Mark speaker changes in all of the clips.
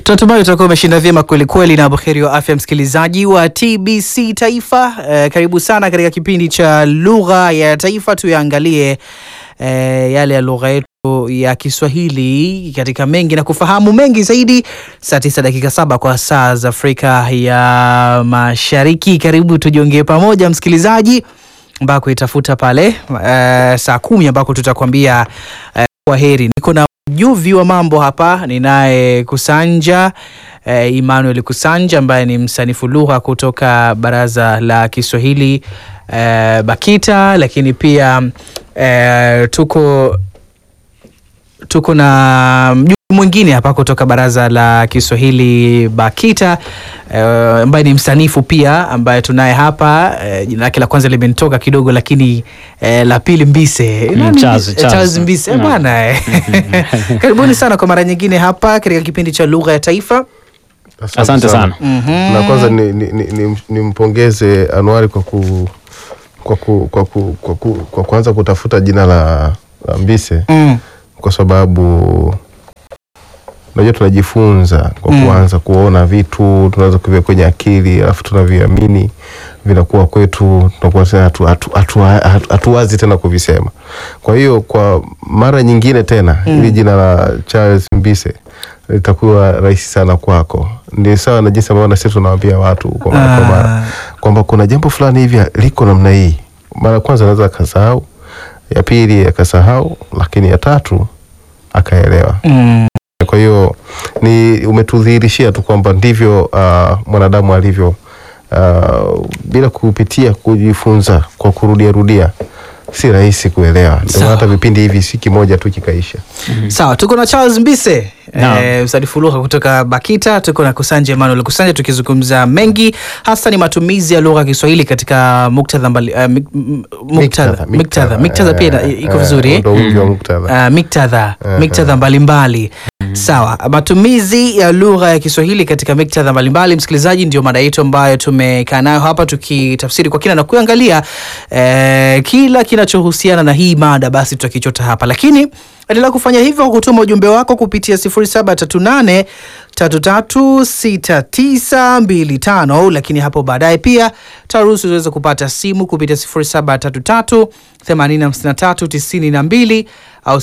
Speaker 1: Tunatumai utakuwa umeshinda vyema kweli kweli na buheri wa afya, msikilizaji wa TBC Taifa. Eh, karibu sana katika kipindi cha lugha ya taifa, tuyaangalie eh, yale ya lugha yetu ya Kiswahili katika mengi na kufahamu mengi zaidi. Saa tisa dakika saba kwa saa za Afrika ya Mashariki. Karibu tujiongee pamoja msikilizaji, ambako itafuta pale eh, saa kumi ambako tutakwambia eh, kwa heri. Niko na mjuvi wa mambo hapa, ninaye Kusanja eh, Emmanuel Kusanja ambaye ni msanifu lugha kutoka Baraza la Kiswahili eh, BAKITA, lakini pia eh, tuko tuko na mjuvi mwingine hapa kutoka Baraza la Kiswahili BAKITA eh, ambaye ni msanifu pia ambaye tunaye hapa eh, jina lake la kwanza limenitoka kidogo, lakini eh, la pili Mbise
Speaker 2: Mm,
Speaker 1: Nani?
Speaker 2: Charles,
Speaker 1: Eh,
Speaker 2: Charles.
Speaker 1: Charles Mbise eh,
Speaker 2: Mm.
Speaker 1: bwana eh. Karibuni sana kwa mara nyingine hapa katika kipindi cha lugha ya taifa.
Speaker 2: Asante sana.
Speaker 1: Mhm.
Speaker 3: Na kwanza ni, ni, ni, ni, nimpongeze Anuari kwa ku, kwa, ku, kwa, ku, kwa, ku, kwa kuanza kutafuta jina la, la Mbise
Speaker 1: Mm.
Speaker 3: kwa sababu unajua tunajifunza kwa
Speaker 1: Mm.
Speaker 3: kuanza kuona vitu tunaweza kuvia kwenye akili alafu tunaviamini vinakuwa kwetu tunakuwa tena hatu- hatu- hatu- hatu- hatuwazi tena kuvisema kwa hiyo kwa mara nyingine tena
Speaker 1: Mm.
Speaker 3: hili jina la Charles Mbise litakuwa rahisi sana kwako ni sawa na jinsi ambavyo na sisi tunawaambia watu kwa mara kwa mara
Speaker 1: Ah.
Speaker 3: kwamba kuna jambo fulani hivi liko namna hii. Mara ya kwanza anaweza akasahau, ya pili akasahau, lakini ya tatu akaelewa.
Speaker 1: Mm.
Speaker 3: Kwa hiyo ni umetudhihirishia tu kwamba ndivyo uh, mwanadamu alivyo uh, bila kupitia kujifunza kwa kurudia rudia si rahisi kuelewa. Ndio maana
Speaker 1: Sawa.
Speaker 3: hata vipindi hivi si kimoja tu kikaisha.
Speaker 1: Sawa, tuko na Charles Mbise
Speaker 2: Naam.
Speaker 1: eh, msanifu lugha kutoka BAKITA. Tuko na Kusanja Emmanuel Kusanja, tukizungumza mengi hasa ni matumizi ya lugha ya Kiswahili katika muktadha mbali, eh, mik- m- muktadha muktadha muktadha pia ina-
Speaker 3: eh,
Speaker 1: iko
Speaker 3: eh,
Speaker 1: vizuri eh?
Speaker 3: Ndio wingi wa muktadha.
Speaker 1: Uh, miktadha
Speaker 3: Eh,
Speaker 1: miktadha mbalimbali sawa. Matumizi ya lugha ya Kiswahili katika miktadha mbalimbali, msikilizaji, ndio mada yetu ambayo tumekaa nayo hapa tukitafsiri kwa kina na kuangalia eh, kila kinachohusiana na hii mada, basi tutakichota hapa, lakini endelea kufanya hivyo kwa kutuma ujumbe wako kupitia 0738 336925 lakini hapo baadaye pia taruhusu uweze kupata simu kupitia 0733 85392 au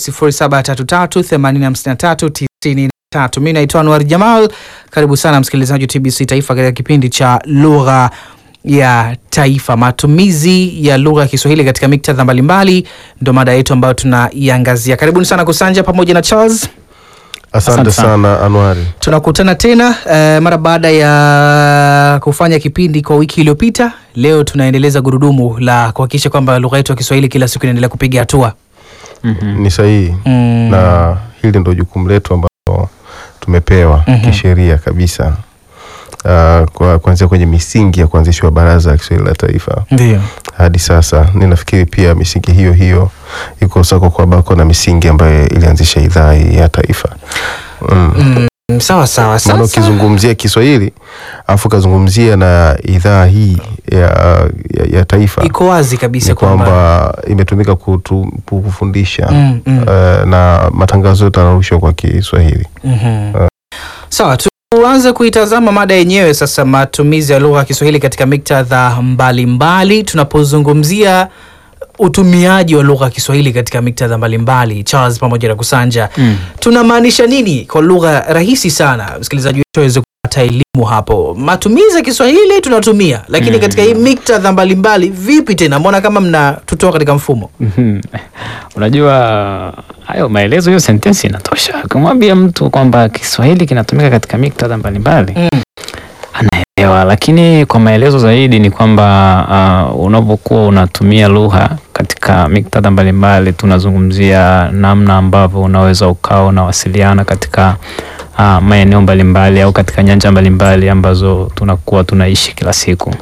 Speaker 1: 0733 85393. Mimi naitwa Anwar Jamal. Karibu sana msikilizaji wa TBC Taifa katika kipindi cha lugha ya taifa. Matumizi ya lugha ya Kiswahili katika miktadha mbalimbali ndo mada yetu ambayo tunaiangazia. Karibuni sana Kusanja pamoja na Charles.
Speaker 3: Asante
Speaker 2: Asante sana.
Speaker 3: sana Anuari.
Speaker 1: Tunakutana tena eh, mara baada ya kufanya kipindi kwa wiki iliyopita. Leo tunaendeleza gurudumu la kuhakikisha kwamba lugha yetu ya Kiswahili kila siku inaendelea kupiga hatua.
Speaker 2: Mhm.
Speaker 3: Ni sahihi.
Speaker 1: Mm.
Speaker 3: na hili ndo jukumu letu ambalo tumepewa
Speaker 1: Mhm.
Speaker 3: kisheria kabisa uh, kwa kuanzia kwenye misingi ya kuanzishwa Baraza la Kiswahili la Taifa
Speaker 1: Ndio.
Speaker 3: hadi sasa. Ninafikiri pia misingi hiyo hiyo iko sako kwa bako na misingi ambayo ilianzisha idhaa hii ya taifa mm.
Speaker 1: Mm, sawa sawa.
Speaker 3: Maana
Speaker 1: Sasa
Speaker 3: ukizungumzia Kiswahili afu ukazungumzia na idhaa hii ya, ya, ya taifa
Speaker 1: iko wazi kabisa
Speaker 3: ni
Speaker 1: kwamba
Speaker 3: kwamba imetumika kutu, kufundisha
Speaker 1: Mm, mm.
Speaker 3: uh, na matangazo yote yanarushwa kwa Kiswahili.
Speaker 1: Mhm. Sawa, tuanze kuitazama mada yenyewe sasa, matumizi ya lugha ya Kiswahili katika miktadha mbalimbali. Tunapozungumzia utumiaji wa lugha ya Kiswahili katika miktadha mbalimbali, Charles pamoja na Kusanja,
Speaker 2: Mm.
Speaker 1: tunamaanisha nini kwa lugha rahisi sana, msikilizaji wetu aweze kupata elimu hapo. Matumizi ya Kiswahili tunatumia, lakini
Speaker 2: Mm.
Speaker 1: katika hii miktadha mbalimbali vipi tena? Mbona kama mnatutoa katika mfumo?
Speaker 2: Mhm. Unajua hayo maelezo, hiyo sentensi inatosha. Ukimwambia mtu kwamba Kiswahili kinatumika katika miktadha mbalimbali
Speaker 1: Mm.
Speaker 2: anaelewa, lakini kwa maelezo zaidi ni kwamba uh, unapokuwa unatumia lugha katika miktadha mbalimbali, tunazungumzia namna ambavyo unaweza ukawa unawasiliana katika uh, maeneo mbalimbali au katika nyanja mbalimbali ambazo tunakuwa tunaishi kila siku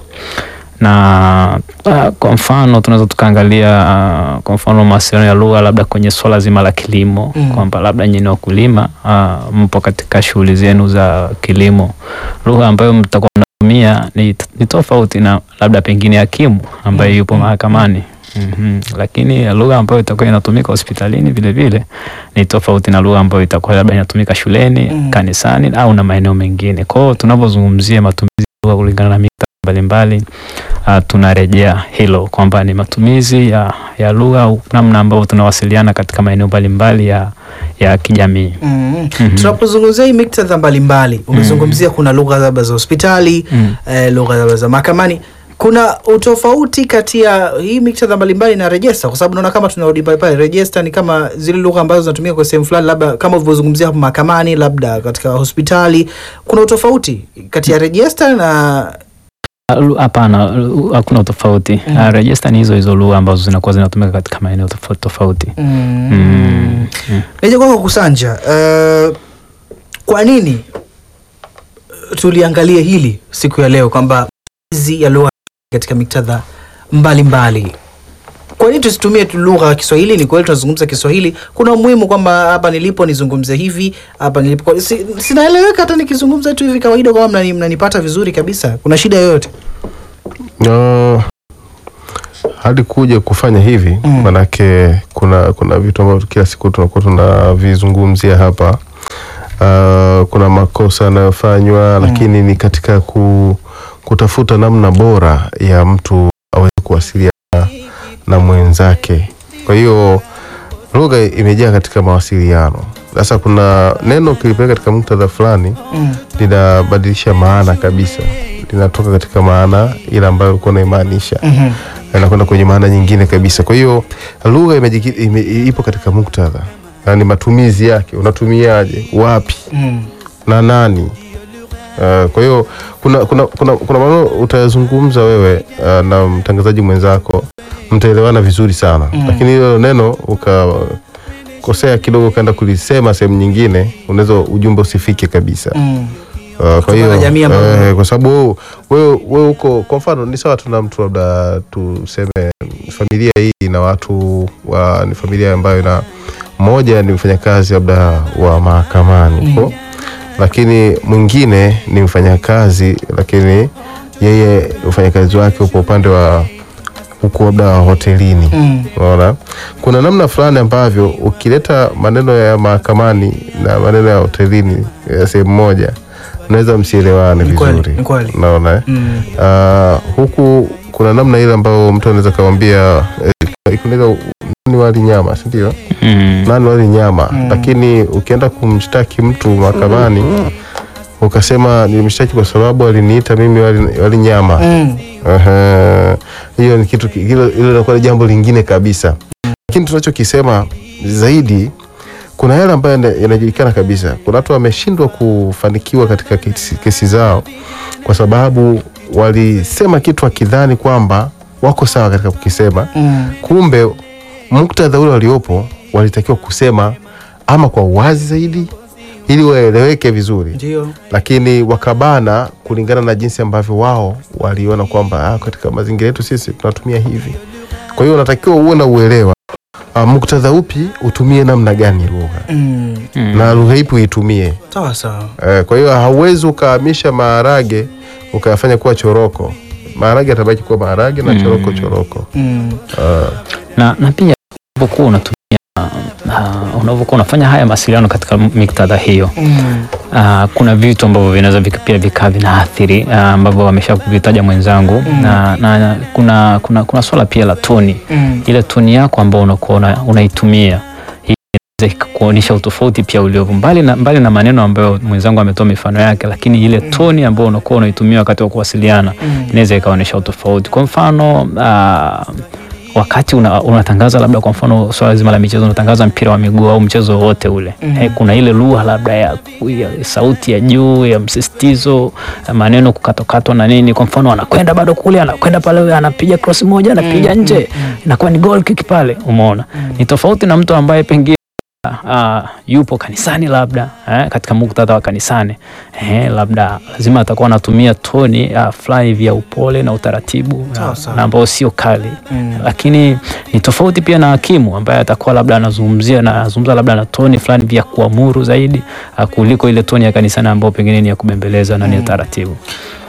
Speaker 2: na uh, kwa mfano tunaweza tukaangalia uh, kwa mfano mawasiliano ya lugha labda kwenye swala zima la kilimo
Speaker 1: Mm.
Speaker 2: kwamba labda nyinyi wakulima uh, mpo katika shughuli zenu za kilimo, lugha ambayo mtakuwa mnatumia ni, ni tofauti na labda pengine hakimu ambaye
Speaker 1: Mm.
Speaker 2: yupo
Speaker 1: Mm.
Speaker 2: mahakamani Mhm. Lakini lugha ambayo itakuwa inatumika hospitalini vile vile ni tofauti na lugha ambayo itakuwa labda inatumika shuleni,
Speaker 1: Mm.
Speaker 2: kanisani au na maeneo mengine. Kwa hiyo tunapozungumzia matumizi ya lugha kulingana na miktadha mbalimbali uh, tunarejea hilo kwamba ni matumizi ya, ya lugha, namna ambavyo tunawasiliana katika maeneo mbalimbali ya, ya kijamii.
Speaker 1: Mm.
Speaker 2: Mhm.
Speaker 1: Tunapozungumzia hii miktadha mbalimbali, umezungumzia kuna lugha labda za hospitali
Speaker 2: Mm.
Speaker 1: eh, lugha labda za mahakamani. Kuna utofauti kati ya hii miktadha mbalimbali na rejesta, kwa sababu naona kama tunarudi pale pale. Rejesta ni kama zile lugha ambazo zinatumika kwa sehemu fulani, labda kama ulivyozungumzia hapo mahakamani, labda katika hospitali. Kuna utofauti kati ya rejesta na
Speaker 2: Ah, lu- Hapana, lu- hakuna utofauti.
Speaker 1: Mm.
Speaker 2: Uh, rejesta ni hizo hizo lugha ambazo zinakuwa zinatumika katika maeneo tofauti tofauti.
Speaker 1: mm.
Speaker 2: Mm. Mm.
Speaker 1: Nije kwako Kusanja, uh, kwa nini tuliangalia hili siku ya leo kwamba matumizi ya lugha katika miktadha mbalimbali, kwa nini tusitumie tu lugha ya Kiswahili? Ni kweli tunazungumza Kiswahili, kuna umuhimu kwamba hapa nilipo nizungumze hivi, hapa nilipo kwa- si, sinaeleweka hata nikizungumza tu hivi kawaida, kama mnani, mnanipata vizuri kabisa, kuna shida yoyote?
Speaker 3: Uh, hadi kuja kufanya hivi
Speaker 1: Mm.
Speaker 3: manake kuna kuna vitu ambavyo kila siku tunakuwa tunavizungumzia hapa. Uh, kuna makosa yanayofanywa lakini ni katika ku, kutafuta namna bora ya mtu aweze kuwasiliana na mwenzake. Kwa hiyo lugha imejaa katika mawasiliano. Sasa kuna neno ukilipeleka katika muktadha fulani
Speaker 1: Mm.
Speaker 3: linabadilisha maana kabisa, linatoka katika maana ile ambayo ulikuwa unaimaanisha
Speaker 1: Mhm.
Speaker 3: inakwenda kwenye maana nyingine kabisa. Kwa hiyo lugha imejiki- ime, ipo katika muktadha, yaani matumizi yake, unatumiaje, wapi
Speaker 1: Mm.
Speaker 3: na nani. Uh, kwa hiyo kuna kuna kuna, kuna maneno utayazungumza wewe uh, na mtangazaji mwenzako mtaelewana vizuri sana
Speaker 1: Mm.
Speaker 3: lakini hilo neno ukakosea kidogo ukaenda kulisema sehemu nyingine, unaweza ujumbe usifike kabisa.
Speaker 1: Mm.
Speaker 3: Uh, kwa
Speaker 1: Kutokana
Speaker 3: hiyo
Speaker 1: na jamii ambayo-
Speaker 3: eh, kwa sababu wewe- wewe wewe uko kwa mfano ni sawa tuna mtu labda tuseme familia hii ina watu wa, ni familia ambayo ina mmoja ni mfanyakazi labda wa mahakamani huko lakini mwingine ni mfanyakazi lakini yeye ufanyakazi wake upo upande wa huku labda hotelini
Speaker 1: Mm.
Speaker 3: Unaona, kuna namna fulani ambavyo ukileta maneno ya mahakamani na maneno ya hotelini ya sehemu moja unaweza msielewane
Speaker 1: Ni kweli,
Speaker 3: vizuri.
Speaker 1: ni kweli.
Speaker 3: Unaona eh?
Speaker 1: Mm.
Speaker 3: Ah, huku kuna namna ile ambayo mtu anaweza kamwambia eh, kunaweza nani wali nyama, si ndio?
Speaker 2: Mm.
Speaker 3: Nani wali nyama,
Speaker 1: Mm.
Speaker 3: lakini ukienda kumshtaki mtu mahakamani ukasema nilimshtaki kwa sababu aliniita mimi wali, wali nyama
Speaker 1: Mm.
Speaker 3: Aha. hiyo ni kitu ki- hilo hilo linakuwa ni jambo lingine kabisa lakini tunachokisema zaidi kuna yale ambayo yana- yanajulikana kabisa kuna watu wameshindwa kufanikiwa katika kesi, kesi zao kwa sababu walisema kitu wakidhani kwamba wako sawa katika kukisema
Speaker 1: Mm.
Speaker 3: kumbe muktadha ule waliopo walitakiwa kusema ama kwa uwazi zaidi ili waeleweke vizuri
Speaker 1: Ndio.
Speaker 3: lakini wakabana kulingana na jinsi ambavyo wao waliona kwamba ah, katika mazingira yetu sisi tunatumia hivi. Kwa hiyo unatakiwa uwe na uelewa ah, muktadha upi utumie namna gani lugha
Speaker 1: Mm.
Speaker 2: Mm.
Speaker 3: na lugha ipi uitumie.
Speaker 1: Sawa sawa.
Speaker 3: Eh, kwa hiyo hauwezi ukahamisha maharage ukayafanya kuwa choroko. Maharage atabaki kuwa maharage na
Speaker 2: Mm.
Speaker 3: choroko choroko.
Speaker 1: Mm.
Speaker 3: Ah,
Speaker 2: na, na pia unapokuwa unatumia uh, unavyokuwa unafanya haya mawasiliano katika miktadha hiyo
Speaker 1: Mm.
Speaker 2: uh, kuna vitu ambavyo vinaweza vika- pia vikaa vinaathiri uh, ambavyo amesha kuvitaja mwenzangu
Speaker 1: Mm.
Speaker 2: na, na kuna, kuna, kuna swala pia la toni
Speaker 1: Mm.
Speaker 2: ile toni yako ambao unakuwa una- unaitumia hii inaweza ikakuonyesha utofauti pia uliopo mbali na, mbali na maneno ambayo mwenzangu ametoa mifano yake, lakini ile toni ambayo unakuwa unaitumia wakati wa kuwasiliana
Speaker 1: Mm.
Speaker 2: inaweza ikaonyesha utofauti. Kwa mfano uh, wakati una, unatangaza labda kwa mfano swala zima la michezo, unatangaza mpira wa miguu au mchezo wowote ule
Speaker 1: Mm.
Speaker 2: eh, kuna ile lugha labda ya, ya sauti ya juu ya msisitizo ya maneno kukatokatwa na nini. Kwa mfano anakwenda bado kule, anakwenda pale, anapiga cross moja, anapiga
Speaker 1: Mm,
Speaker 2: nje,
Speaker 1: mm, mm.
Speaker 2: inakuwa ni goal kick pale, umeona
Speaker 1: Mm.
Speaker 2: ni tofauti na mtu ambaye pengine Uh, yupo kanisani labda eh, katika muktadha wa kanisani eh, labda lazima atakuwa anatumia toni uh, fulani vya upole na utaratibu
Speaker 1: Sawa,
Speaker 2: na,
Speaker 1: sawa.
Speaker 2: na ambao sio kali
Speaker 1: Mm.
Speaker 2: lakini ni tofauti pia na hakimu ambaye atakuwa labda anazungumzia na anazungumza labda na toni fulani vya kuamuru zaidi uh, kuliko ile toni ya kanisani ambayo pengine ni ya kubembeleza na ni ya taratibu.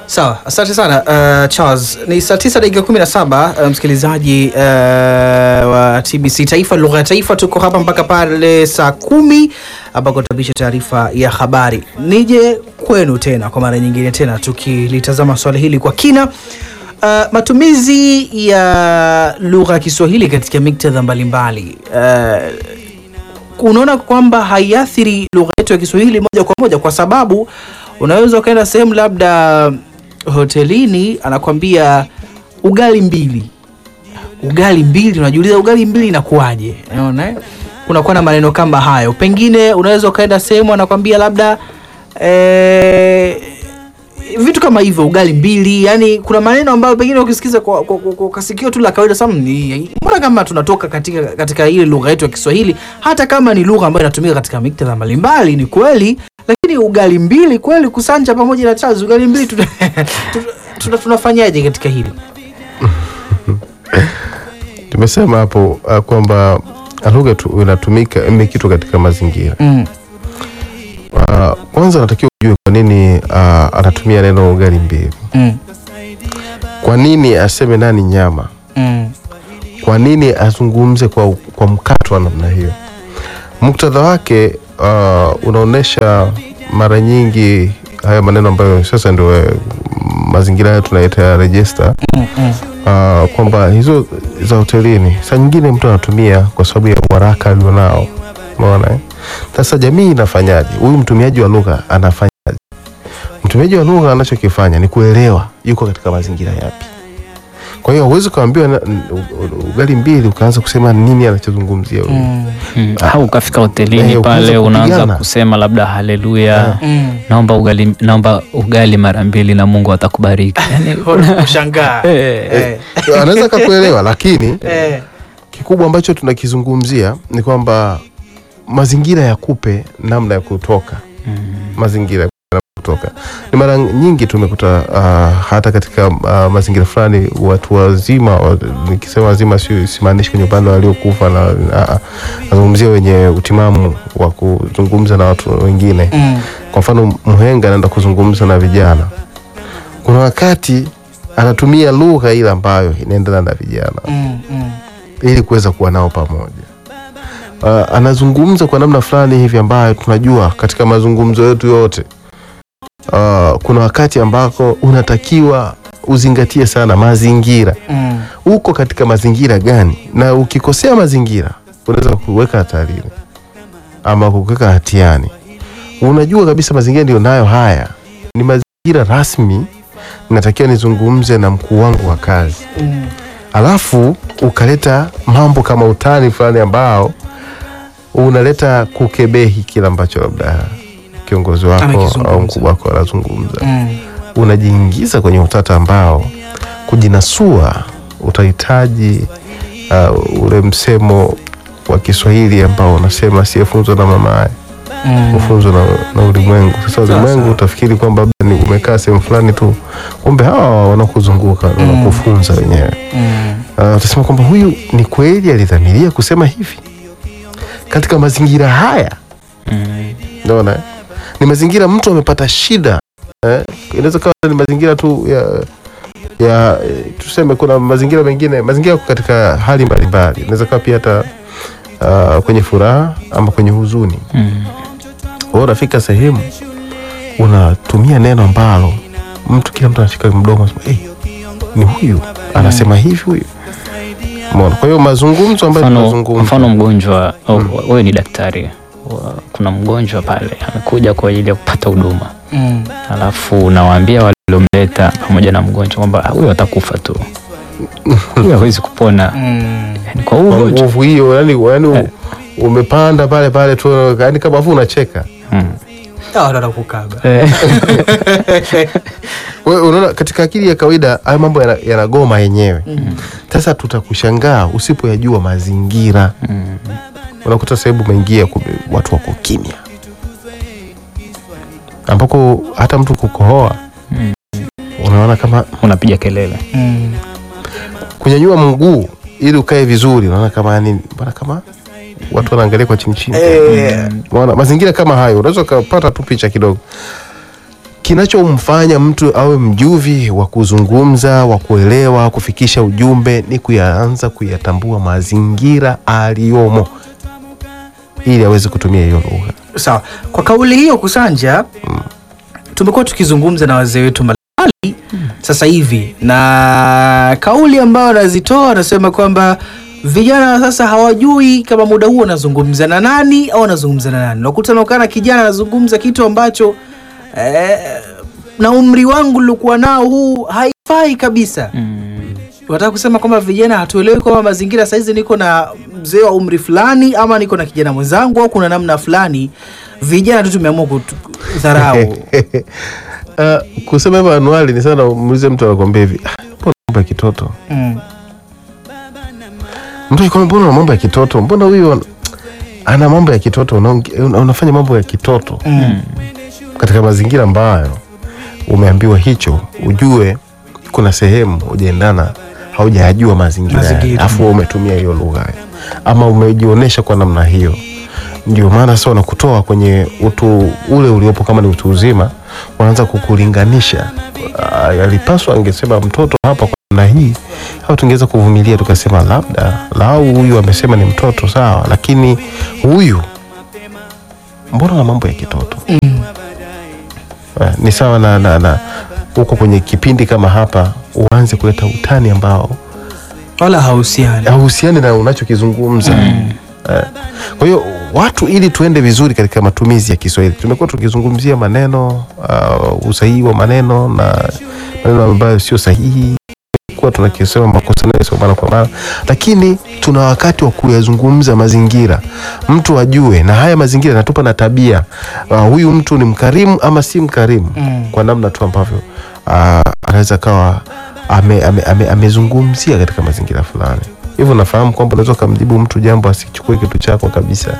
Speaker 1: Sawa, asante sana uh, Charles. Ni saa tisa dakika kumi na saba uh, msikilizaji uh, wa TBC Taifa, lugha ya taifa. Tuko hapa mpaka pale saa kumi ambako tutapisha taarifa ya habari. Nije kwenu tena kwa mara nyingine tena, tukilitazama swali hili kwa kina. Uh, matumizi ya lugha ya Kiswahili katika miktadha mbalimbali uh, unaona kwamba haiathiri lugha yetu ya Kiswahili moja kwa moja, kwa sababu unaweza ukaenda sehemu labda hotelini, anakwambia ugali mbili, ugali mbili, unajiuliza ugali mbili inakuwaje? Unaona, eh? kunakuwa na maneno kama hayo. Pengine unaweza ukaenda sehemu anakwambia labda eh, vitu kama hivyo, ugali mbili. Yani kuna maneno ambayo pengine ukisikiza kwa, kwa, kwa, kwa kasikio tu la kawaida sana, ni mbona kama tunatoka katika, katika ile lugha yetu ya Kiswahili, hata kama ni lugha ambayo inatumika katika miktadha mbalimbali, ni kweli, lakini ugali mbili kweli, kusanja pamoja na chazi, ugali mbili tuna, tuna, tuna, tunafanyaje katika hili?
Speaker 3: Tumesema hapo uh, kwamba lugha tu inatumika imekitwa katika mazingira
Speaker 1: Mm.
Speaker 3: uh, kwanza anatakiwa ujue kwa nini uh, anatumia neno ugali mbili.
Speaker 1: Mm.
Speaker 3: Kwa nini aseme nani nyama?
Speaker 1: Mm.
Speaker 3: Kwa nini azungumze kwa, kwa mkato wa namna hiyo? Muktadha wake uh, unaonyesha mara nyingi haya maneno ambayo sasa ndio eh, mazingira hayo tunaita register
Speaker 1: Mm. Mm.
Speaker 3: uh, kwamba hizo za hotelini saa nyingine mtu anatumia kwa sababu ya uharaka alionao. Umeona eh? Sasa jamii inafanyaje? Huyu mtumiaji wa lugha anafanyaje? Mtumiaji wa lugha anachokifanya ni kuelewa yuko katika mazingira yapi. Kwa hiyo huwezi ukaambiwa na- n- u- u- ugali mbili ukaanza kusema nini anachozungumzia huyu.
Speaker 1: Mm.
Speaker 2: Mm. Au ukafika
Speaker 3: Eh,
Speaker 2: hotelini
Speaker 3: ukaanza
Speaker 2: pale unaanza
Speaker 3: kupigana.
Speaker 2: kusema labda haleluya,
Speaker 1: Mm.
Speaker 2: naomba ugali, naomba ugali mara mbili na Mungu atakubariki. Yani,
Speaker 1: Kushangaa.
Speaker 2: Eh,
Speaker 1: Eh.
Speaker 3: Anaweza akakuelewa, lakini
Speaker 1: Eh.
Speaker 3: kikubwa ambacho tunakizungumzia ni kwamba mazingira yakupe namna ya kutoka mazingira ya kutoka ni mara nyingi tumekuta uh, hata katika uh, mazingira fulani watu wazima wa- nikisema wazima si- simaanishi kwenye upande waliokufa na uh, nazungumzia wenye utimamu wa kuzungumza na watu wengine
Speaker 1: Mm.
Speaker 3: kwa mfano mhenga anaenda kuzungumza na vijana kuna wakati anatumia lugha ile ambayo inaendana na vijana
Speaker 1: Mm. Mm.
Speaker 3: ili kuweza kuwa nao pamoja. Uh, anazungumza kwa namna fulani hivi ambayo tunajua katika mazungumzo yetu yote uh, kuna wakati ambako unatakiwa uzingatie sana mazingira.
Speaker 1: Mm.
Speaker 3: Uko katika mazingira gani? Na ukikosea mazingira unaweza kuweka hatarini ama kuweka hatiani. Unajua kabisa mazingira ndio nayo haya ni mazingira rasmi, natakiwa nizungumze na mkuu wangu wa kazi
Speaker 1: Mm.
Speaker 3: alafu ukaleta mambo kama utani fulani ambao unaleta kukebehi kile ambacho labda kiongozi wako
Speaker 1: Amekizungumza.
Speaker 3: au mkubwa wako anazungumza,
Speaker 1: Mm.
Speaker 3: unajiingiza kwenye utata ambao kujinasua utahitaji uh, ule msemo wa Kiswahili ambao unasema asiyefunzwa na mamaye
Speaker 1: Mm.
Speaker 3: ufunzwa na, na ulimwengu. Sasa
Speaker 1: Sawa,
Speaker 3: ulimwengu
Speaker 1: sawa.
Speaker 3: utafikiri kwamba labda ni umekaa sehemu fulani tu, kumbe hawa wanakuzunguka wanakufunza wenyewe.
Speaker 1: Mm.
Speaker 3: Uh, utasema kwamba huyu ni kweli alidhamiria kusema hivi katika mazingira haya.
Speaker 2: mm.
Speaker 3: Unaona, eh? ni mazingira mtu amepata shida eh? Inaweza kawa ni mazingira tu ya ya eh, tuseme, kuna mazingira mengine, mazingira yako katika hali mbalimbali, inaweza kawa pia hata uh, kwenye furaha ama kwenye huzuni.
Speaker 2: Mm.
Speaker 3: Wewe unafika sehemu unatumia neno ambalo mtu kila mtu anashika mdomo anasema, hey, ni huyu anasema hivi huyu. Umeona? Kwa hiyo mazungumzo ambayo
Speaker 2: Mfano,
Speaker 3: tunazungumza
Speaker 2: mfano mgonjwa au wewe ni daktari, wa- kuna mgonjwa pale amekuja kwa ajili ya kupata huduma,
Speaker 1: Mm.
Speaker 2: alafu unawaambia waliomleta pamoja na mgonjwa kwamba "Ah, huyu atakufa tu, huyu hawezi kupona
Speaker 1: Mm.
Speaker 2: yani, kwa huu
Speaker 3: kwa
Speaker 2: ugonjwa
Speaker 3: nguvu hiyo, yani, yani
Speaker 2: Eh.
Speaker 3: umepanda pale pale tu, yani kama afu unacheka
Speaker 2: Mm.
Speaker 1: Hawa ndo wanakukaba.
Speaker 2: Eh,
Speaker 3: wewe. Unaona, katika akili ya kawaida haya mambo yana- yanagoma yenyewe. Sasa tutakushangaa usipoyajua mazingira.
Speaker 2: mm.
Speaker 3: unakuta sehemu umeingia kumbe watu wako kimya ambako hata mtu kukohoa
Speaker 2: Mm.
Speaker 3: unaona kama
Speaker 2: unapiga kelele
Speaker 1: Mm.
Speaker 3: kunyanyua mguu ili ukae vizuri unaona kama yani mbona kama watu wanaangalia kwa chini chini
Speaker 1: Eh.
Speaker 3: unaona mazingira kama hayo unaweza ukapata tu picha kidogo kinachomfanya mtu awe mjuvi wa kuzungumza, wa kuelewa, kufikisha ujumbe ni kuyaanza kuyatambua mazingira aliyomo ili aweze kutumia hiyo lugha.
Speaker 1: Sawa, kwa kauli hiyo Kusanja, tumekuwa tukizungumza na wazee wetu mbalimbali sasa hivi, na kauli ambayo wanazitoa wanasema kwamba vijana wa sasa hawajui kama muda huo wanazungumza na nani au wanazungumza na nani. Unakuta naokana kijana anazungumza kitu ambacho eh, na umri wangu nilikuwa nao huu haifai kabisa. Unataka kusema kwamba vijana hatuelewi kwamba mazingira saizi niko na mzee wa umri fulani ama niko na kijana mwenzangu au kuna namna fulani vijana tu tumeamua kudharau.
Speaker 3: Uh, kusema hivyo anuali ni sana muulize mtu anakwambia hivi "Ah, mbona mambo ya kitoto
Speaker 1: mm.
Speaker 3: mtu akikwambia mbona una mambo ya kitoto mbona huyu ana- ana mambo ya kitoto unaonge- una- unafanya mambo ya kitoto
Speaker 1: Mm.
Speaker 3: katika mazingira ambayo umeambiwa hicho ujue kuna sehemu hujaendana haujayajua mazingira
Speaker 1: Mazingira.
Speaker 3: afu wewe umetumia hiyo lugha ama umejionyesha kwa namna hiyo ndio maana sasa wanakutoa kwenye utu ule uliopo kama ni utu uzima wanaanza kukulinganisha Ah, yalipaswa angesema mtoto hapa kwa namna hii au tungeweza kuvumilia tukasema labda lau huyu amesema ni mtoto sawa lakini huyu mbona na mambo ya kitoto
Speaker 1: Mm.
Speaker 3: Eh, ni sawa na, na, na uko kwenye kipindi kama hapa uanze kuleta utani ambao
Speaker 1: Wala hauhusiani.
Speaker 3: hauhusiani na unachokizungumza Eh, kwa hiyo watu ili tuende vizuri katika matumizi ya Kiswahili tumekuwa tukizungumzia maneno uh, usahihi wa maneno na maneno ambayo sio sahihi kuwa tunakisema makosa nayo mara kwa mara, lakini tuna wakati wa kuyazungumza mazingira, mtu ajue, na haya mazingira yanatupa na tabia uh, huyu mtu ni mkarimu ama si mkarimu
Speaker 1: Mm.
Speaker 3: kwa namna tu ambavyo uh, anaweza kawa amezungumzia ame, ame, amezungumzia katika mazingira fulani. Hivyo nafahamu kwamba unaweza ukamjibu mtu jambo asichukue kitu chako kabisa,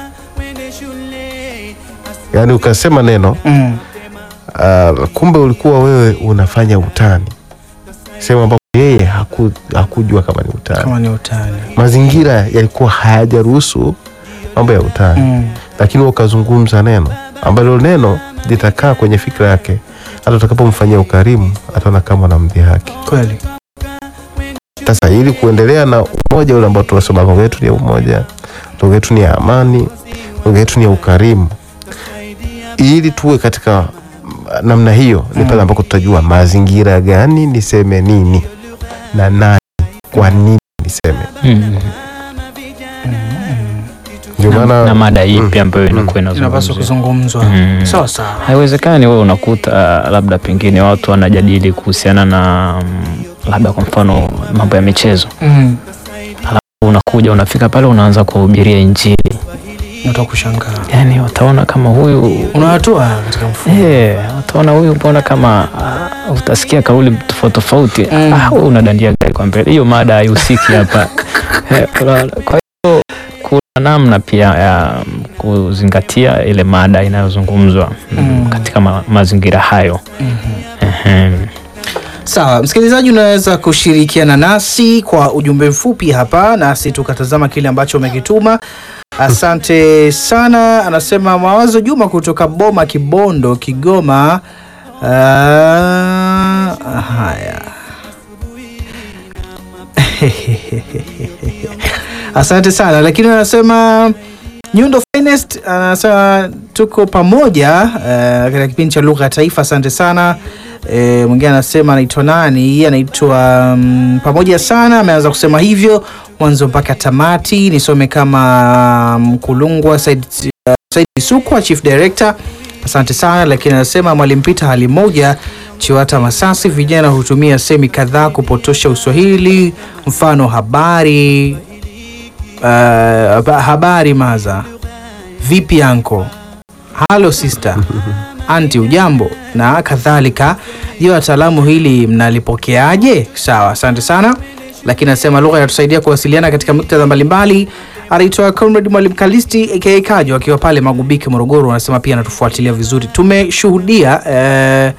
Speaker 3: yaani ukasema neno
Speaker 1: Mm.
Speaker 3: uh, kumbe ulikuwa wewe unafanya utani sehemu ambapo yeye haku, hakujua kama ni utani.
Speaker 1: Kama ni utani.
Speaker 3: Mazingira yalikuwa hayajaruhusu mambo ya utani
Speaker 1: Mm.
Speaker 3: lakini wewe ukazungumza neno ambalo neno litakaa kwenye fikra yake, hata utakapomfanyia ukarimu ataona kama unamdhihaki.
Speaker 1: Kweli.
Speaker 3: Sasa ili kuendelea na umoja ule ambao tunasema lugha yetu ni ya umoja, lugha yetu ni ya amani, lugha yetu ni ya ukarimu, ili tuwe katika mm, namna hiyo, ni pale ambako tutajua mazingira gani niseme nini na nani, kwa nini niseme.
Speaker 2: Mm.
Speaker 3: Ndio
Speaker 2: na,
Speaker 3: maana
Speaker 2: na mada ipi ambayo
Speaker 3: Mm.
Speaker 2: inakuwa
Speaker 1: Inapaswa
Speaker 2: inazungumziwa.
Speaker 1: kuzungumzwa.
Speaker 2: Mm.
Speaker 1: Sawa sawa.
Speaker 2: Haiwezekani wewe unakuta labda pengine watu wanajadili kuhusiana na mm, labda kwa mfano mambo ya michezo,
Speaker 1: Mm.
Speaker 2: unakuja unafika pale unaanza kuhubiria Injili,
Speaker 1: Utakushangaa.
Speaker 2: yani wataona kama huyu
Speaker 1: Unawatoa katika mfumo.
Speaker 2: Eh, utaona huyu mbona kama ah, utasikia kauli tofauti tofauti.
Speaker 1: Mm.
Speaker 2: Ah, wewe unadandia gari kwa mbele. Hiyo mada haihusiki hapa. Eh, unaona? Kwa hiyo kuna namna pia ya mm, kuzingatia ile mada inayozungumzwa mm,
Speaker 1: Mm.
Speaker 2: katika ma mazingira hayo. Ehem.
Speaker 1: Sawa, msikilizaji, unaweza kushirikiana nasi kwa ujumbe mfupi hapa, nasi tukatazama kile ambacho umekituma. Asante sana. Anasema Mawazo Juma kutoka Boma, Kibondo, Kigoma. Uh, haya asante sana, lakini anasema Nyundo Finest anasema tuko pamoja uh, katika kipindi cha lugha ya taifa. Asante sana. E, mwingine anasema anaitwa nani? Anaitwa um, pamoja sana, ameanza kusema hivyo mwanzo mpaka tamati. Nisome kama Mkulungwa Said, uh, Said Sukwa, Chief Director. Asante sana, lakini anasema Mwalimu Peter hali moja Chiwata Masasi, vijana hutumia semi kadhaa kupotosha Uswahili, mfano habari uh, haba- habari maza, vipi anko, halo sister, anti ujambo na kadhalika. Je, wataalamu hili mnalipokeaje? Sawa, asante sana. Lakini anasema lugha inatusaidia kuwasiliana katika muktadha mbalimbali. Anaitwa Comrade Mwalimu Kalisti aka Kajo akiwa pale Magubike, Morogoro. Anasema pia anatufuatilia vizuri. Tumeshuhudia eh,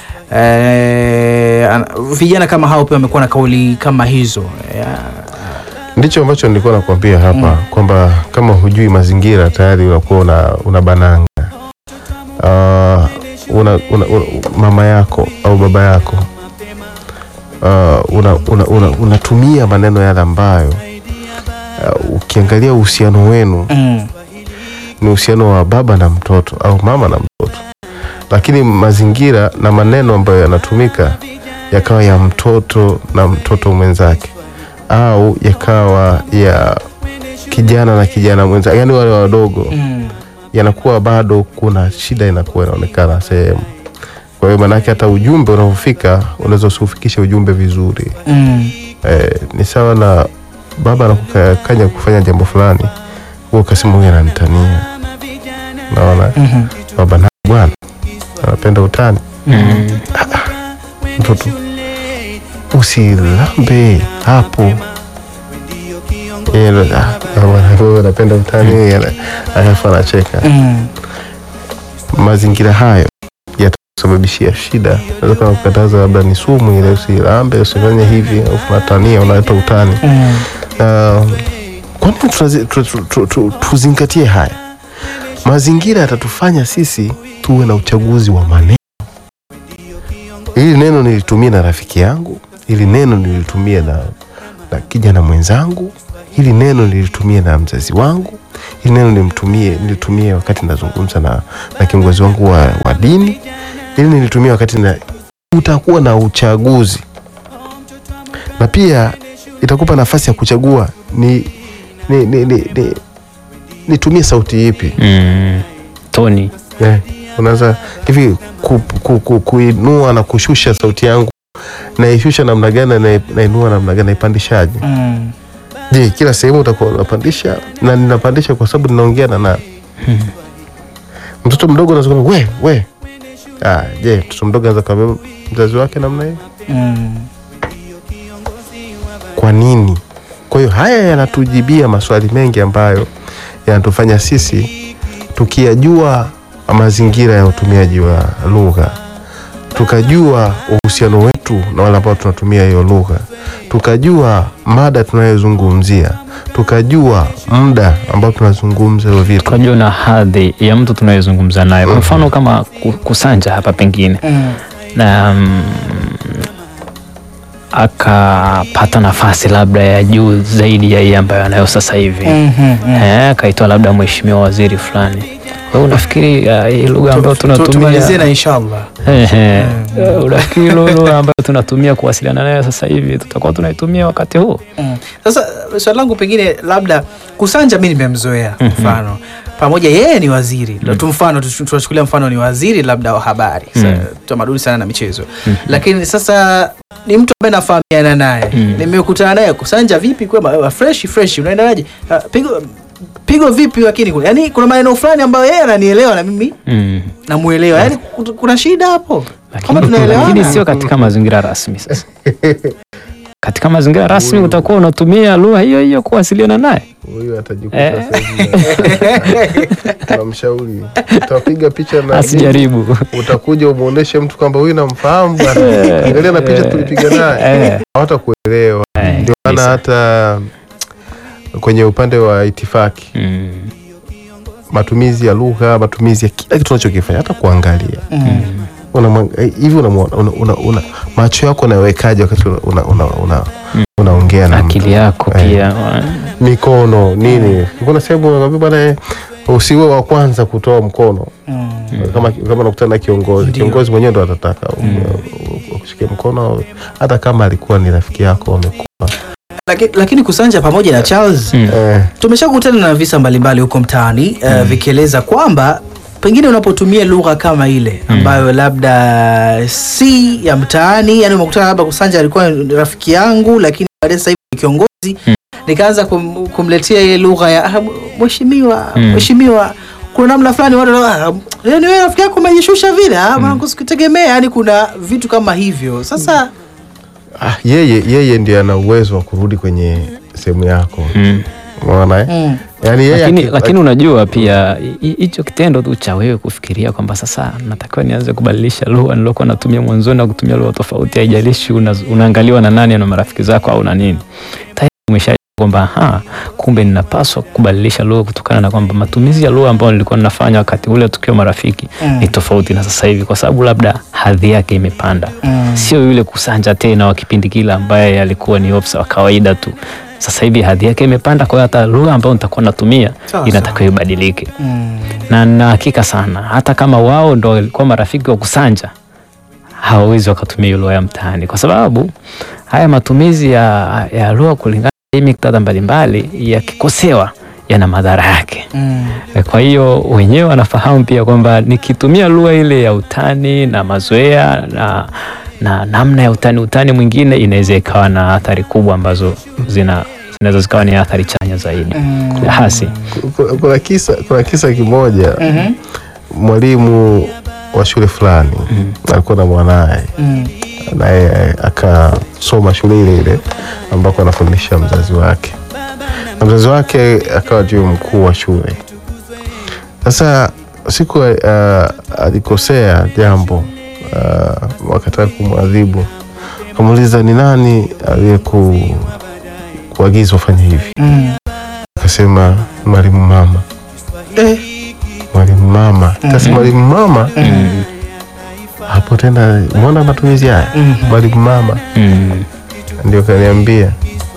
Speaker 1: eh, ana- vijana kama hao pia wamekuwa na kauli kama hizo eh,
Speaker 3: ndicho ambacho nilikuwa nakwambia hapa kwamba kama hujui mazingira tayari unakuwa una, una bananga. Uh, una, una, una, mama yako au baba yako uh, unatumia una, una, unatumia maneno yale ambayo uh, ukiangalia uhusiano wenu
Speaker 1: Mm.
Speaker 3: ni uhusiano wa baba na mtoto au mama na mtoto, lakini mazingira na maneno ambayo yanatumika yakawa ya mtoto na mtoto mwenzake au yakawa ya kijana na kijana mwenzake, yani wale wadogo
Speaker 1: Mm.
Speaker 3: yanakuwa bado kuna shida inakuwa inaonekana sehemu. Kwa hiyo maanake hata ujumbe unaofika unaweza usiufikishe ujumbe vizuri.
Speaker 1: Mm.
Speaker 3: Eh, ni sawa na baba anakukanya kufanya jambo fulani, wewe ukasema huyu ananitania. Naona
Speaker 1: Mhm.
Speaker 3: baba na bwana anapenda utani.
Speaker 2: Mm.
Speaker 3: Mtoto usilambe hapo. Yeye ndo, "Ah, baba, wewe unapenda utani, yeye ana- alafu anacheka.
Speaker 1: Mm.
Speaker 3: mazingira hayo yatakusababishia shida. Naweza kama kukataza labda ni sumu ile, usilambe, usifanye hivi, au unatania, unaleta utani.
Speaker 1: Mm.
Speaker 3: Uh, kwa nini tunazi- tu- tu- tu- tu- tuzingatie haya? Mazingira yatatufanya sisi tuwe na uchaguzi wa maneno. Hili neno nilitumia na rafiki yangu, hili neno nilitumia na, na kijana mwenzangu, hili neno nilitumia na mzazi wangu, hili neno nilimtumie nilitumie wakati nazungumza na, na kiongozi wangu wa, wa dini, hili nilitumia wakati na utakuwa na uchaguzi na pia itakupa nafasi ya kuchagua ni ni ni, ni, ni nitumie sauti ipi
Speaker 2: Mm. Tony.
Speaker 3: eh, unaweza hivi ku, ku, ku, kuinua na kushusha sauti yangu naishusha namna gani na nainua namna gani naipandishaje
Speaker 1: Mm.
Speaker 3: je kila sehemu utakuwa unapandisha na ninapandisha kwa sababu ninaongea na nani mtoto mdogo anaweza kusema we we ah, je mtoto mdogo anaweza kuambia mzazi wake namna hiyo
Speaker 1: Mm.
Speaker 3: kwa nini? Kwa hiyo haya yanatujibia maswali mengi ambayo yanatufanya sisi tukiyajua mazingira ya utumiaji wa lugha, tukajua uhusiano wetu na wale ambao tunatumia hiyo lugha, tukajua mada tunayozungumzia, tukajua muda ambao tunazungumza hiyo vitu.
Speaker 2: Tukajua na hadhi ya mtu tunayezungumza naye. Kwa mfano kama ku- Kusanja hapa pengine
Speaker 1: Mm.
Speaker 2: na mm, akapata nafasi labda ya juu zaidi ya hii ambayo anayo sasa hivi
Speaker 1: Mhm. Mm.
Speaker 2: eh, akaitwa labda mheshimiwa waziri fulani. Kwa hiyo unafikiri uh, hii lugha ambayo
Speaker 1: Tu- tu- Tumalizie
Speaker 2: tunatumia
Speaker 1: na inshallah.
Speaker 2: Ehe. Eh, unafikiri hilo lugha ambayo tunatumia kuwasiliana naye sasa hivi tutakuwa tunaitumia wakati huu?
Speaker 1: Mm. Sasa swali langu pengine labda Kusanja mi nimemzoea mfano pamoja yeye ni waziri mm. tu mfano tu- tunachukulia mfano ni waziri labda wa habari
Speaker 2: Mm.
Speaker 1: mm. tamaduni sana na michezo lakini sasa ni mtu ambaye nafahamiana naye
Speaker 2: Mm.
Speaker 1: nimekutana naye Kusanja vipi kwema uh, fresh fresh unaendeleaje uh, pigo pigo vipi lakini kuna- yani kuna maneno fulani ambayo yeye ananielewa na mimi
Speaker 2: Mm.
Speaker 1: namuelewa yani ku- kuna shida hapo kama
Speaker 2: Lakini,
Speaker 1: tunaelewana
Speaker 2: lakini sio katika mazingira rasmi sasa. katika mazingira rasmi utakuwa unatumia lugha hiyo hiyo kuwasiliana naye.
Speaker 3: Huyu atajikuta
Speaker 2: Eh.
Speaker 3: sasa hivi tunamshauri, utapiga picha na
Speaker 2: Asijaribu.
Speaker 3: utakuja umuoneshe mtu kwamba huyu namfahamu bwana, angalia na picha tulipiga naye,
Speaker 2: Eh,
Speaker 3: hawatakuelewa.
Speaker 2: eh,
Speaker 3: Ndio maana
Speaker 2: kabisa.
Speaker 3: hata kwenye upande wa itifaki,
Speaker 2: Mm.
Speaker 3: matumizi ya lugha, matumizi ya kila kitu unachokifanya, hata kuangalia
Speaker 1: mm.
Speaker 3: Unamwang- eh, hivi unamuona- una, una, una, macho yako unawekaje wakati una, una, una, una, unaongea na
Speaker 2: akili
Speaker 3: mtu?
Speaker 2: yako
Speaker 3: Eh.
Speaker 2: pia
Speaker 3: mikono nini, kuna sehemu unakwambia bwana, eh, usiwe wa kwanza kutoa mkono
Speaker 1: Mm.
Speaker 3: kama kama nakutana na kiongozi
Speaker 1: Ndio.
Speaker 3: kiongozi mwenyewe ndo atataka ukushike mkono hata kama alikuwa ni rafiki yako wamekuwa
Speaker 1: Lakini, lakini Kusanja pamoja na Charles
Speaker 2: Mm.
Speaker 3: eh,
Speaker 1: tumeshakutana na visa mbalimbali huko mtaani uh, vikieleza kwamba pengine unapotumia lugha kama ile ambayo labda si ya mtaani, yani umekutana labda Kusanja alikuwa ni rafiki yangu, lakini baadaye sasa hivi ni kiongozi nikaanza kum, kumletea ile lugha ya "Ah, mheshimiwa
Speaker 2: Mm.
Speaker 1: mheshimiwa kuna namna fulani watu ah, yani wewe rafiki yako umejishusha vile ah, maana kusikutegemea yani kuna vitu kama hivyo sasa
Speaker 3: ah, yeye yeye ndiye ana uwezo wa kurudi kwenye sehemu yako
Speaker 2: Mm.
Speaker 3: unaona eh?
Speaker 1: mm.
Speaker 3: yani yeye
Speaker 2: lakini,
Speaker 3: aki-
Speaker 2: lakini unajua pia hi- hicho kitendo tu cha wewe kufikiria kwamba sasa natakiwa nianze kubadilisha lugha nilokuwa natumia mwanzoni na kutumia lugha tofauti, haijalishi una, unaangaliwa na nani na marafiki zako au na nini, tayari umesha kwamba ha, kumbe ninapaswa kubadilisha lugha kutokana na kwamba matumizi ya lugha ambayo nilikuwa ninafanya wakati ule tukiwa marafiki
Speaker 1: Mm.
Speaker 2: ni tofauti na sasa hivi, kwa sababu labda hadhi yake imepanda.
Speaker 1: Mm.
Speaker 2: Sio yule kusanja tena wa kipindi kile ambaye alikuwa ni ofisa wa kawaida tu. Sasa hivi hadhi yake imepanda, kwa hiyo hata lugha ambayo nitakuwa natumia
Speaker 1: Sawa,
Speaker 2: inatakiwa ibadilike
Speaker 1: Mm.
Speaker 2: na na hakika sana, hata kama wao ndo walikuwa marafiki wa kusanja, hawawezi wakatumia hiyo lugha ya mtaani, kwa sababu haya matumizi ya, ya lugha kulingana na hii miktadha mbalimbali yakikosewa yana madhara yake.
Speaker 1: Mm.
Speaker 2: Kwa hiyo wenyewe wanafahamu pia kwamba nikitumia lugha ile ya utani na mazoea na, na namna ya utani utani mwingine inaweza ikawa na athari kubwa ambazo zina zinaweza zikawa ni athari chanya zaidi
Speaker 1: Mm.
Speaker 2: hasi.
Speaker 3: Kuna- kuna kisa, kuna kisa kimoja
Speaker 1: Mhm.
Speaker 3: mwalimu wa shule fulani alikuwa na mwanaye
Speaker 1: Mm.
Speaker 3: naye akasoma shule ile ile ambako anafundisha mzazi wake na mzazi wake akawa ndio mkuu wa shule sasa siku uh, alikosea jambo uh, wakataka kumwadhibu akamuuliza ni nani aliyeku kuagiza ufanye hivi
Speaker 1: Mm.
Speaker 3: akasema mwalimu mama
Speaker 1: Eh.
Speaker 3: mwalimu mama sasa mwalimu mama
Speaker 2: Mm.
Speaker 3: hapo tena mwona matumizi haya
Speaker 1: Mhm.
Speaker 3: mwalimu mama
Speaker 2: Mm.
Speaker 3: ndio kaniambia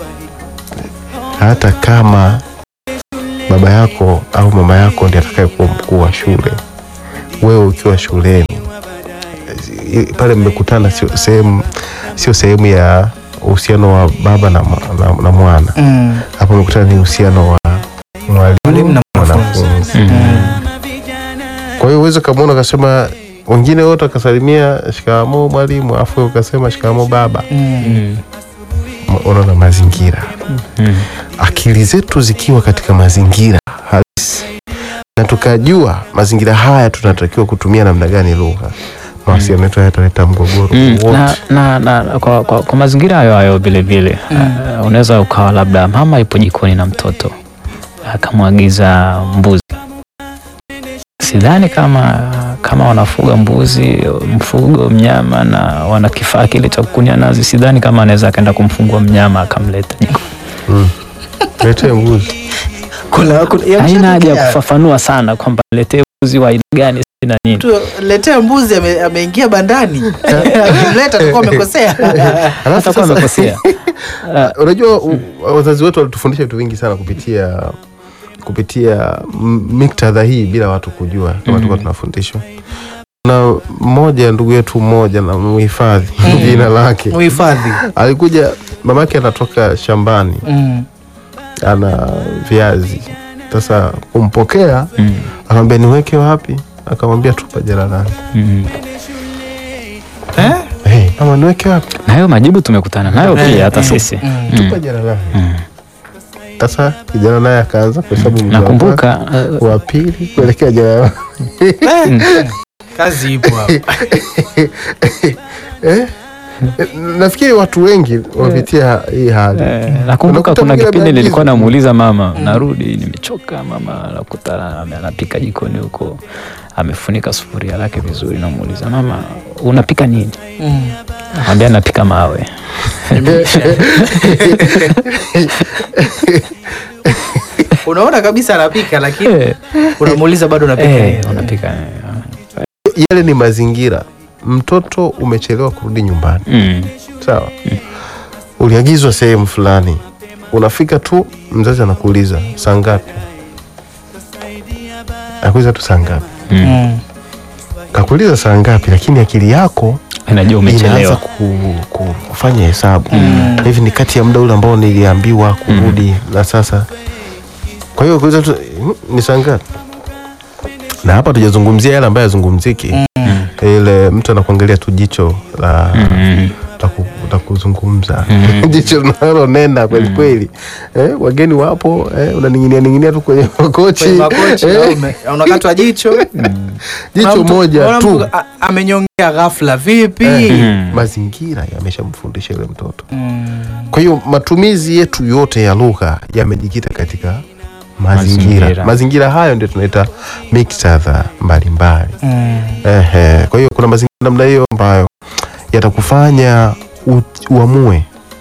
Speaker 3: hata kama baba yako au mama yako ndiye atakayekuwa mkuu wa shule, wewe ukiwa shuleni i- pale mmekutana, sio sehemu sio sehemu ya uhusiano wa baba na, ma- na, na mwana.
Speaker 1: Mm.
Speaker 3: Hapo mmekutana ni uhusiano wa
Speaker 1: Mwalimu
Speaker 3: mwalimu
Speaker 1: na
Speaker 3: na
Speaker 1: mwanafunzi.
Speaker 3: mwanafunzi.
Speaker 2: Mm.
Speaker 3: Kwa hiyo uweze ukamwona akasema, wengine wote akasalimia shikamoo mwalimu, afu wewe ukasema shikamoo baba.
Speaker 1: Mm.
Speaker 2: Mm.
Speaker 3: Unaona mazingira
Speaker 2: Mm.
Speaker 3: akili zetu zikiwa katika mazingira halisi na tukajua mazingira haya tunatakiwa kutumia namna gani lugha, mawasiliano yetu hayataleta mgogoro
Speaker 2: Mm,
Speaker 3: wote.
Speaker 2: na, na, na, kwa, kwa, kwa mazingira hayo hayo vile vile uh, unaweza ukawa labda mama ipo jikoni na mtoto akamwagiza mbuzi. Sidhani kama kama wanafuga mbuzi mfugo mnyama na wana kifaa kile cha kukunia nazi, sidhani kama anaweza akaenda kumfungua mnyama akamleta jikoni.
Speaker 3: Mm. Letee mbuzi.
Speaker 1: Kuna, kuna, ya
Speaker 2: Haina haja ya
Speaker 1: kushatokea.
Speaker 2: kufafanua sana kwamba letee mbuzi wa aina gani si na nini.
Speaker 1: Tu, letea mbuzi ame- ameingia bandani akimleta atakuwa amekosea
Speaker 3: Alafu
Speaker 2: Atakuwa
Speaker 3: sasa,
Speaker 2: amekosea. Uh,
Speaker 3: unajua u- wazazi wetu walitufundisha vitu vingi sana kupitia kupitia m- miktadha hii bila watu kujua kama tulikuwa tunafundishwa. Na mmoja ndugu yetu mmoja na muhifadhi jina lake
Speaker 1: muhifadhi
Speaker 3: alikuja, mamake anatoka shambani
Speaker 1: Mm.
Speaker 3: ana viazi. Sasa kumpokea
Speaker 2: mm,
Speaker 3: akamwambia niweke wapi? Akamwambia tupa jalalani.
Speaker 2: mm.
Speaker 1: Eh?
Speaker 3: Hey, mama niweke wapi?
Speaker 2: na hayo majibu tumekutana nayo
Speaker 1: Eh,
Speaker 2: pia hata
Speaker 1: eh,
Speaker 2: sisi
Speaker 1: mm.
Speaker 3: Tupa jalalani.
Speaker 2: Mm.
Speaker 3: Sasa kijana naye akaanza kuhesabu mguu wa
Speaker 2: nakumbuka
Speaker 3: kwanza,
Speaker 2: uh,
Speaker 3: wa pili kuelekea jalalani.
Speaker 1: Eh, kazi ipo hapa
Speaker 3: Eh? Nafikiri watu wengi wamepitia hii hali.
Speaker 2: Eh, nakumbuka
Speaker 3: Unakuta
Speaker 2: kuna
Speaker 3: mwingine
Speaker 2: kipindi nilikuwa
Speaker 3: ameagizwa.
Speaker 2: namuuliza mama, narudi nimechoka, mama nakuta ame- anapika jikoni huko, amefunika sufuria lake vizuri, namuuliza mama, unapika nini?
Speaker 1: Mm.
Speaker 2: Anambia napika mawe.
Speaker 1: unaona kabisa anapika lakini
Speaker 2: Eh,
Speaker 1: unamuuliza bado unapika
Speaker 2: eh,
Speaker 1: nini?
Speaker 2: unapika eh,
Speaker 3: Yale ni mazingira. Mtoto umechelewa kurudi nyumbani,
Speaker 2: mm,
Speaker 3: sawa? Uliagizwa sehemu fulani, unafika tu, mzazi anakuuliza saa ngapi? Akuuliza tu saa ngapi?
Speaker 2: mm.
Speaker 1: Mm.
Speaker 3: Kakuuliza saa ngapi, lakini akili yako
Speaker 2: Najua
Speaker 3: inaanza
Speaker 2: umechelewa.
Speaker 3: ku, ku, kufanya hesabu
Speaker 1: Mm.
Speaker 3: hivi ni kati ya muda ule ambao niliambiwa kurudi na sasa. Kwa hiyo kuuliza tu "Mm, ni saa ngapi? Na hapa tujazungumzia yale ambayo yazungumziki,
Speaker 1: Mm.
Speaker 3: ile mtu anakuangalia tu jicho la
Speaker 2: Mm,
Speaker 3: la ku- la kuzungumza
Speaker 2: Mm.
Speaker 3: jicho linalonena kweli kweli. Eh, wageni wapo eh, unaning'inia ning'inia tu kwenye makochi
Speaker 1: Kwenye makochi
Speaker 3: eh,
Speaker 1: au ume- unakatwa jicho
Speaker 3: jicho
Speaker 1: Unaona mtu-
Speaker 3: moja
Speaker 1: unaona
Speaker 3: tu
Speaker 1: mtu a- amenyongea ghafla vipi
Speaker 3: Eh,
Speaker 2: Mm.
Speaker 3: mazingira yameshamfundisha yule mtoto.
Speaker 1: Mm.
Speaker 3: Kwa hiyo matumizi yetu yote ya lugha yamejikita katika mazingira.
Speaker 2: Mazingira.
Speaker 3: Mazingira hayo ndio tunaita miktadha mbalimbali.
Speaker 1: Mm.
Speaker 3: Ehe, kwa hiyo kuna mazingira namna hiyo ambayo yatakufanya u- uamue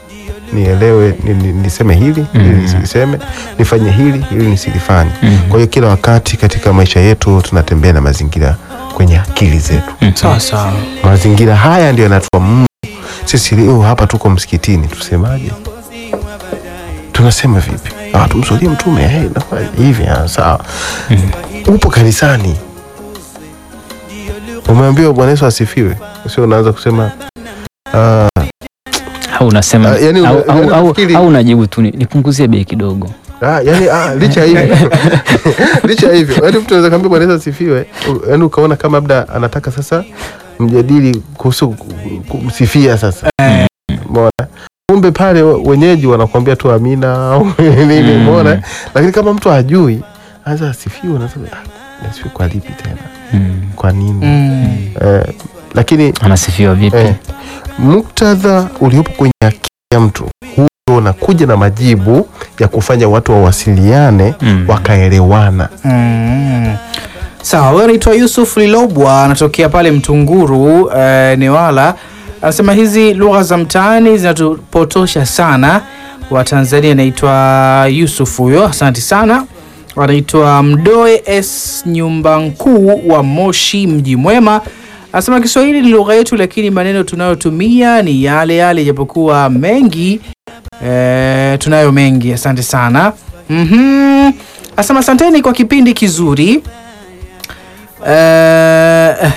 Speaker 3: nielewe ni, ni, niseme hili ili
Speaker 2: Mm.
Speaker 3: nisiliseme nifanye hili ili nisilifanye
Speaker 2: Mm.
Speaker 3: kwa hiyo kila wakati katika maisha yetu tunatembea na mazingira kwenye akili zetu
Speaker 1: sawa sawa
Speaker 3: mazingira haya ndio yanatupa Mungu sisi leo hapa tuko msikitini tusemaje tunasema vipi ah, tumswalie mtume hey, nafanya hivi ah, sawa upo kanisani umeambiwa bwana yesu asifiwe sio unaanza kusema ah,
Speaker 2: au unasema
Speaker 3: Ah, yani
Speaker 2: au,
Speaker 3: una-
Speaker 2: au, au,
Speaker 3: unafikiri-
Speaker 2: au unajibu tu ni- nipunguzie bei kidogo
Speaker 3: Ah, yani ah, licha ya hivyo licha ya hivyo yani mtu anaweza kaambia bwana Yesu asifiwe u- yani ukaona kama labda anataka sasa mjadili kuhusu ku- kumsifia sasa umeona kumbe pale we- wenyeji wanakuambia tu amina au nini
Speaker 2: Mm.
Speaker 3: umeona lakini kama mtu hajui anza asifiwe unasema ah, asifiwe kwa lipi tena
Speaker 2: mm.
Speaker 3: kwa nini
Speaker 1: Mm.
Speaker 3: eh, lakini
Speaker 2: anasifiwa vipi
Speaker 3: eh, muktadha uliopo kwenye akili ya mtu huo unakuja na majibu ya kufanya watu wawasiliane
Speaker 2: Mm.
Speaker 3: wakaelewana
Speaker 1: Mm. Sawa, wewe unaitwa Yusuf Lilobwa, anatokea pale Mtunguru eh, Newala. Anasema hizi lugha za mtaani zinatupotosha sana Watanzania. Anaitwa Yusuf huyo, asante sana. Anaitwa Mdoe S nyumba nkuu wa Moshi, mji mwema. Anasema Kiswahili ni lugha yetu, lakini maneno tunayotumia ni yale yale, japokuwa mengi Eh, tunayo mengi. Asante sana. Mhm. Asema asanteni kwa kipindi kizuri. Eh,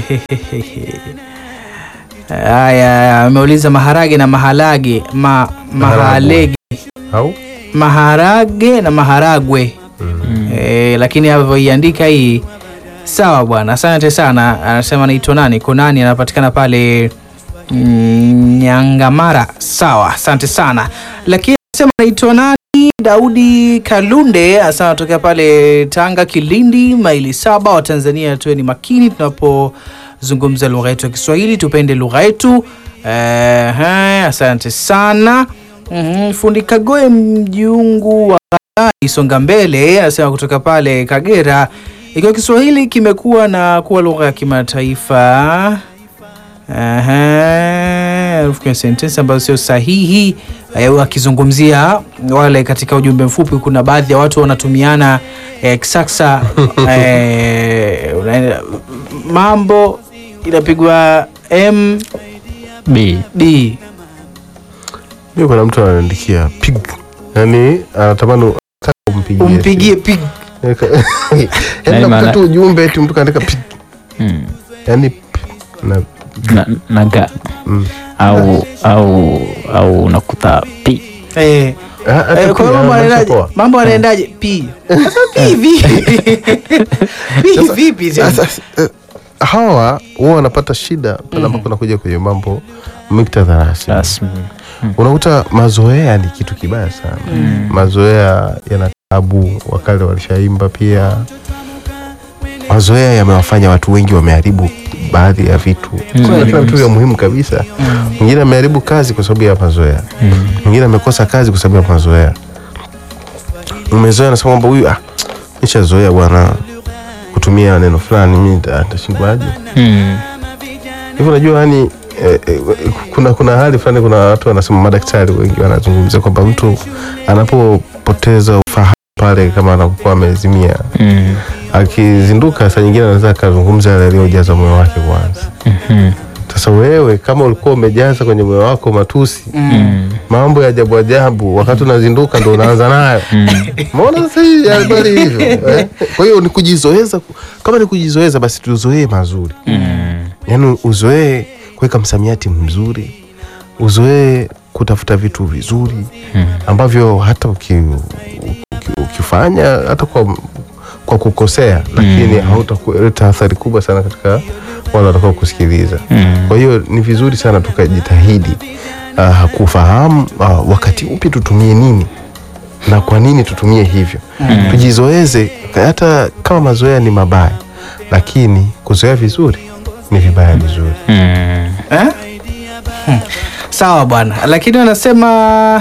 Speaker 1: Haya, ameuliza maharage na maharage ma, mahalege
Speaker 3: au
Speaker 1: maharage na maharagwe
Speaker 2: Mm.
Speaker 1: e, lakini avyoiandika hii sawa bwana, asante sana. Anasema anaitwa nani, Konani, anapatikana pale mm, Nyangamara. Sawa, asante sana. Lakini anasema anaitwa nani, Daudi Kalunde, asema anatokea pale Tanga, Kilindi, maili saba. Wa Tanzania tuwe ni makini tunapozungumza lugha yetu ya Kiswahili, tupende lugha yetu. Ehe, asante sana. Mhm, Fundi Kagoe mjungu wa Ghana, songa mbele anasema kutoka pale Kagera, ikiwa Kiswahili kimekuwa na kuwa lugha ya kimataifa Aha, herufi kwenye sentensi ambazo sio sahihi. Eh, Akizungumzia wale katika ujumbe mfupi, kuna baadhi ya watu wanatumiana eh, kisaksa eh, unaenda- mambo inapigwa
Speaker 2: B.
Speaker 1: MD
Speaker 3: mi kuna mtu ananiandikia pig yani anatamani anataka umpigie
Speaker 1: umpigie pig
Speaker 3: yani
Speaker 2: Yaani
Speaker 3: nakuta
Speaker 2: maana-
Speaker 3: tu ujumbe eti mtu kaandika pig
Speaker 2: Mm.
Speaker 3: yani na
Speaker 2: na, na ga
Speaker 3: mm.
Speaker 2: au au au unakuta P.
Speaker 1: eh,
Speaker 3: Ah, hata
Speaker 1: Eh, kwa hiyo
Speaker 3: pia
Speaker 1: mambo
Speaker 3: maisha
Speaker 1: yanaendaje?
Speaker 3: poa.
Speaker 1: Mambo yanaendaje? Pi. Sasa pi vipi? Pi
Speaker 3: Sasa-
Speaker 1: vipi tena?
Speaker 3: Sasa, eh, hawa huwa wanapata shida pale ambapo nakuja kwenye mambo muktadha rasmi
Speaker 2: Rasmi.
Speaker 3: unakuta mazoea ni kitu kibaya sana mazoea yana tabu wakale walishaimba pia mazoea yamewafanya watu wengi wameharibu baadhi ya vitu Kuna vile vitu vya muhimu kabisa mwingine ameharibu kazi kwa sababu ya mazoea
Speaker 2: Mm.
Speaker 3: mwingine amekosa kazi kwa sababu ya mazoea umezoea nasema kwamba huyu ah, nishazoea bwana kutumia neno fulani mi nita- nitashindwaje
Speaker 2: Mm.
Speaker 3: hivyo unajua yani eh, eh, kuna kuna hali fulani kuna watu wanasema madaktari wengi wanazungumzia kwamba mtu anapopoteza ufahamu pale kama anakuwa amezimia
Speaker 2: Mm.
Speaker 3: akizinduka saa nyingine anaweza akazungumza yale yaliyojaza moyo wake kwanza
Speaker 2: Mhm.
Speaker 3: sasa wewe kama ulikuwa umejaza kwenye moyo wako matusi
Speaker 2: Mm.
Speaker 3: mambo ya ajabu ajabu wakati unazinduka ndo unaanza nayo maona sasa hii habari hivyo eh? kwa hiyo ni kujizoeza kama ni kujizoeza basi tuzoee mazuri
Speaker 2: Mm.
Speaker 3: yaani uzoee kuweka msamiati mzuri uzoee kutafuta vitu vizuri ambavyo hata uki, uki, ukifanya hata kwa, kwa kukosea lakini hautakuleta athari kubwa sana katika wale watakao kusikiliza
Speaker 2: Mm.
Speaker 3: kwa hiyo ni vizuri sana tukajitahidi uh, kufahamu uh, wakati upi tutumie nini na kwa nini tutumie hivyo tujizoeze hata kama mazoea ni mabaya lakini kuzoea vizuri ni vibaya vizuri
Speaker 2: Mm.
Speaker 1: Eh? Hmm. Sawa bwana, lakini wanasema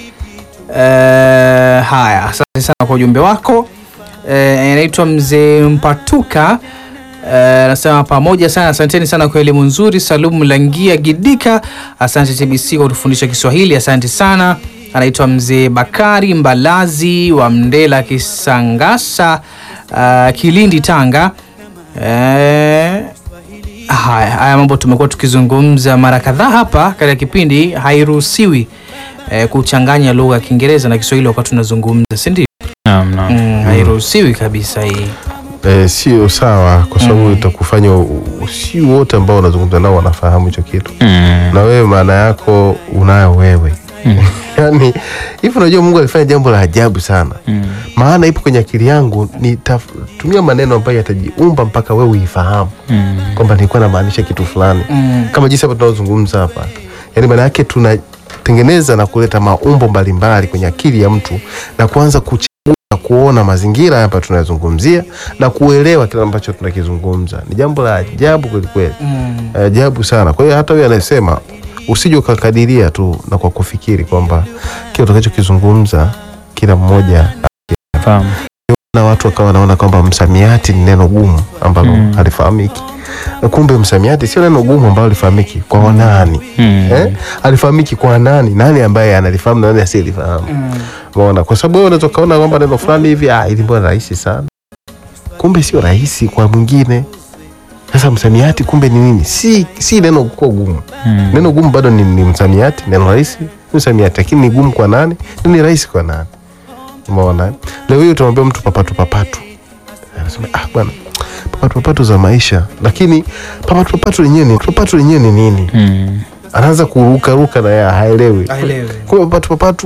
Speaker 1: eh, haya, asante sana kwa ujumbe wako. Eh, Anaitwa mzee Mpatuka Eh, Nasema pamoja sana, asanteni sana kwa elimu nzuri. Salum Langia Gidika, asante TBC kwa kutufundisha Kiswahili, asante sana. Anaitwa mzee Bakari Mbalazi wa Mndela Kisangasa, uh, Kilindi, Tanga. Eh, haya haya mambo tumekuwa tukizungumza mara kadhaa hapa katika kipindi. Hairuhusiwi eh, kuchanganya lugha ya Kiingereza na Kiswahili wakati tunazungumza, si ndio?
Speaker 2: Naam, naam.
Speaker 1: Mm, hairuhusiwi kabisa hii.
Speaker 3: Eh, sio sawa kwa sababu itakufanya u- u- si wote ambao unazungumza nao wanafahamu hicho kitu
Speaker 2: Mm.
Speaker 3: na wewe maana yako unayo wewe
Speaker 2: Mm.
Speaker 3: yani hivi unajua mungu alifanya jambo la ajabu sana
Speaker 2: Mm.
Speaker 3: maana ipo kwenye akili yangu nitatumia maneno ambayo yatajiumba mpaka wewe uifahamu
Speaker 2: Mm.
Speaker 3: kwamba nilikuwa namaanisha kitu fulani
Speaker 1: Mm.
Speaker 3: kama jinsi hapa tunaozungumza hapa yaani maana yake tunatengeneza na kuleta maumbo mbalimbali kwenye akili ya mtu na kuanza kuchagua na kuona mazingira hapa tunayozungumzia na kuelewa kile ambacho tunakizungumza ni jambo la ajabu kwelikweli
Speaker 1: Mm.
Speaker 3: ajabu sana kwa hiyo hata huyo anayesema usije ukakadiria tu na kwa kufikiri kwamba kile utakachokizungumza kila mmoja
Speaker 2: Fahamu.
Speaker 3: na watu wakawa wanaona kwamba msamiati ni neno gumu ambalo
Speaker 2: Mm.
Speaker 3: halifahamiki kumbe msamiati sio neno gumu ambalo halifahamiki kwa wanani
Speaker 2: Mm.
Speaker 3: eh? alifahamiki kwa nani nani ambaye analifahamu na nani asiyelifahamu
Speaker 1: Mm.
Speaker 3: umeona kwa sababu wewe unaweza ukaona kwamba neno fulani hivi ah, ili mbona rahisi sana kumbe sio rahisi kwa mwingine sasa msamiati kumbe ni nini si, si neno kuwa gumu
Speaker 2: Mm.
Speaker 3: neno gumu bado ni, ni msamiati neno rahisi ni msamiati lakini ni gumu kwa nani na ni rahisi kwa nani umeona eh? leo hii utamwambia mtu papatu papatu anasema ah bwana papatu papatu za maisha lakini papatu papatu lenyewe ni papatu lenyewe ni nini
Speaker 2: Mm.
Speaker 3: anaanza kurukaruka na yeye haelewi
Speaker 1: Haelewi.
Speaker 3: kumbe papatu papatu